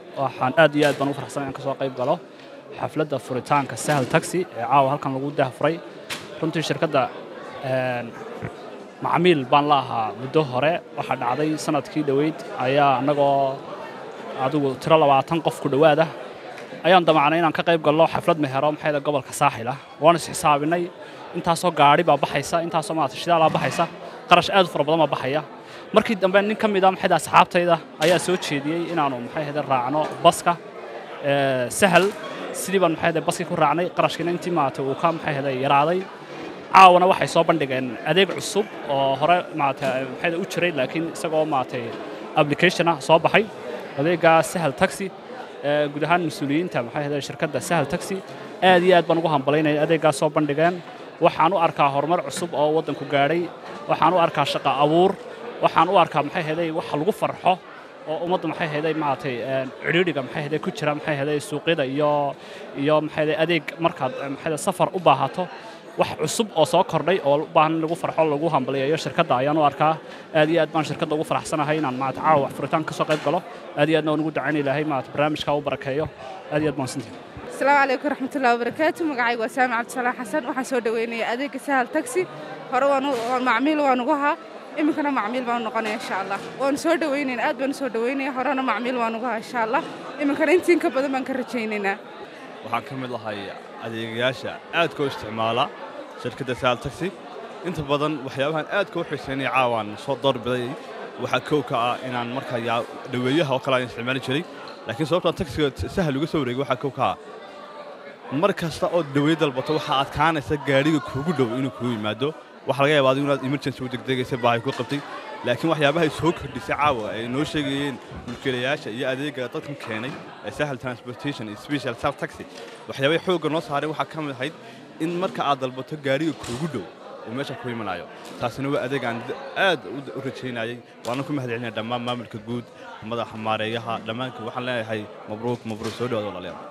waxaan aad iyo aad baan u faraxsan inaan ka soo qayb galo xafladda furitaanka sahal taxi ee caawa halkan lagu daahfuray runtii shirkadda macmiil baan la ahaa muddo hore waxaa dhacday sanadkii dhoweyd ayaa annagoo adigu tiro labaatan qof ku dhowaada ayaan damacnay inaan ka qayb galno xaflad mehero maxayda gobolka saaxil ah waan is xisaabinay intaasoo gaadhi baa baxaysa intaasoo maarata shidaalaa baxaysa qarash aad u fara badan baa baxaya markii dambe nin ka mid a maxayda asxaabtayda ayaa soo jeediyey inaanu maxay ahayde raacno baska sahal sidii baan maxay ahayde baskii ku raacnay qarashkiina intii maarata uu ka maxay ahayde yaraaday caawana waxay soo bandhigeen adeeg cusub oo hore maarata maxayda u jiray laakiin isagoo maaragtay applicationa soo baxay adeeggaa sahal taxi guud ahaan mas-uuliyiinta maxay ahayde shirkadda sahal taxi aad iyo aad baan ugu hambalaynaya adeeggaas soo bandhigeen waxaan u arkaa horumar cusub oo waddanku gaadhay waxaan u arkaa shaqo abuur waxaan u arkaa maxay ahayday wax lagu farxo oo ummadda maxay ahayday maaragtay cidhiidhiga maxay ahayday ku jira maxay ahayday suuqyada iyo iyo maxay ahayday adeeg markaad maxay safar u baahato wax cusub oo soo kordhay oo u baahan in lagu farxo lagu hambaliyayo shirkadda ayaan u arkaa aad iyo aad baan shirkadda ugu faraxsanahay inaan maarata caawa furitaan ka soo qayb galo aad iyo aadna waan ugu ducayn ilaahay maarata barnaamijkaa u barakeeyo aad iyo aad baan sintihi asalaamu calaykum waraxmatullahi wabarakaatu magacayga waa saami cabdisalaax xasan waxaan soo dhaweynayaa adeegga sahal taxi hore waan macmiil waan ugu ahaa iminkana macmiil baan noqonaya insha allah waanu soo dhaweynaynaa aad baanu soo dhaweynaya horena macmiil waan ugu ahaa insha allah iminkana intiin ka badan baan ka rajaynaynaa waxaan ka mid lahay adeegayaasha aadka u isticmaala shirkadda sahal taxi inta badan waxyaabahan aadka u xiiseynaya caawaan soo doorbiday waxaa kow ka ah inaan markaa dhaweeyaha oo kale aan isticmaali jiray laakiin sababtaan taxiga sahal uga soo wareegay waxaa kow ka ah mar kasta ood dhaweey dalbato waxaa adkaanaysa gaadhiga kuugu dhow inuu kugu yimaado waxaa laga yaabaa adigu inaad emergency u degdegaysa baahay ku qabtay laakiin waxyaabahay soo kordhisay caawa ay noo sheegayeen mulkiilayaasha iyo adeega dadkan keenay ee sahal transportation iyo special sal taxi waxyaabahay xoogga noo saaray waxaa ka mid ahayd in marka aad dalbato gaadhiga kuugu dhow uu meesha ku imanayo taasina waa adeeg aan aad u rajaynayay waana ku mahadcelinaya dhammaan maamulka guud madaxa maareeyaha dhammaanka waxaan leenahay mabruuk mabruuk soo dhawaad walaalayaal